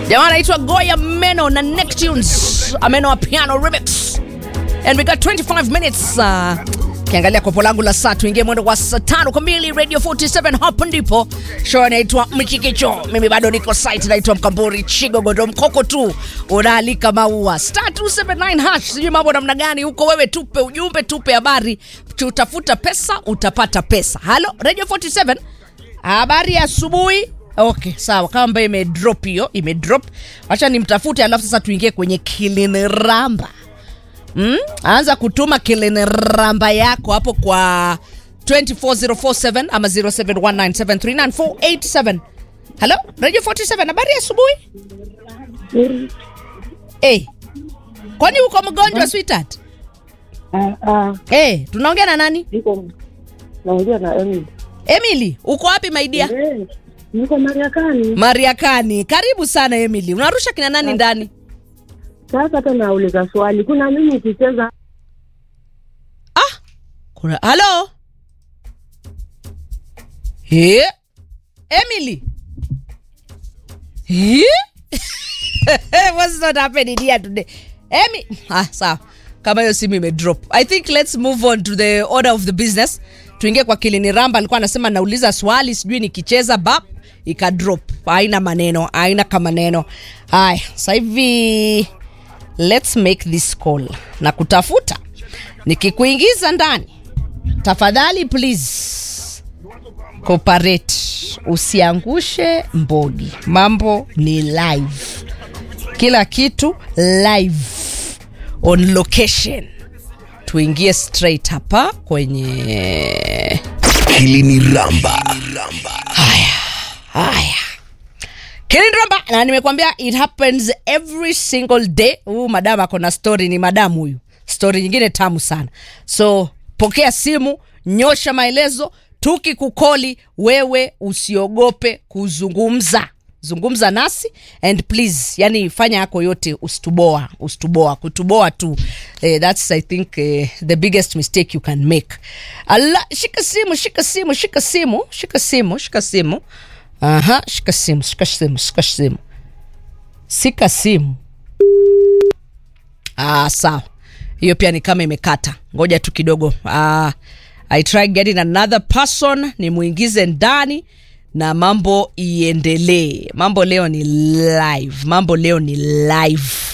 jamaa anaitwa goya meno na Neptunes ameno wa piano remix and we got 25 minutes uh, kiangalia kopo langu la saa tuingie mwendo wa saa tano kamili radio 47 hapo ndipo show inaitwa mchikicho mimi bado niko site naitwa mkamburi chigogodo mkoko tu unaalika maua star 279 hash sijui mambo namna gani huko wewe tupe ujumbe tupe habari utafuta pesa utapata pesa halo radio 47 habari ya asubuhi okay sawa kama ambayo imedrop hiyo imedrop wacha nimtafute alafu sasa tuingie kwenye kiliniramba mm? anza kutuma kiliniramba yako hapo kwa 24047 ama 0719739487 halo radio 47 habari ya asubuhi hey. kwani uko mgonjwa sweetheart Ah, ah, hey, tunaongea na nani niko naongea na Emily. emily uko wapi maidia Eh, niko Mariakani. mariakani karibu sana emily unarusha kina nani ndani Sasa hata nauliza swali, kuna mimi ikicheza ah kuna halo He? emily He? what's not happening here today Emi ah sawa kama hiyo simu imedrop i think let's move on to the order of the business tuingie kwa kilini ramba alikuwa anasema nauliza swali sijui nikicheza bap ikadrop haina maneno haina kama neno haya sasa hivi let's make this call na kutafuta nikikuingiza ndani tafadhali please cooperate usiangushe mbogi mambo ni live kila kitu live on location tuingie straight hapa kwenye Kiliniramba. haya kilinramba na nimekwambia it happens every single day huyu madamu ako na story ni madamu huyu story nyingine tamu sana so pokea simu nyosha maelezo tukikukoli wewe usiogope kuzungumza zungumza nasi and please yani fanya yako yote usituboa usituboa kutuboa tu eh, thats i think eh, the biggest mistake you can make ala shika simu shika simu shika simu shika simu shika simu aha shika simu shika simu shika simu shika simu ah, sawa hiyo pia ni kama imekata ngoja tu kidogo ah, i try getting another person nimuingize ndani na mambo iendelee mambo leo ni live mambo leo ni live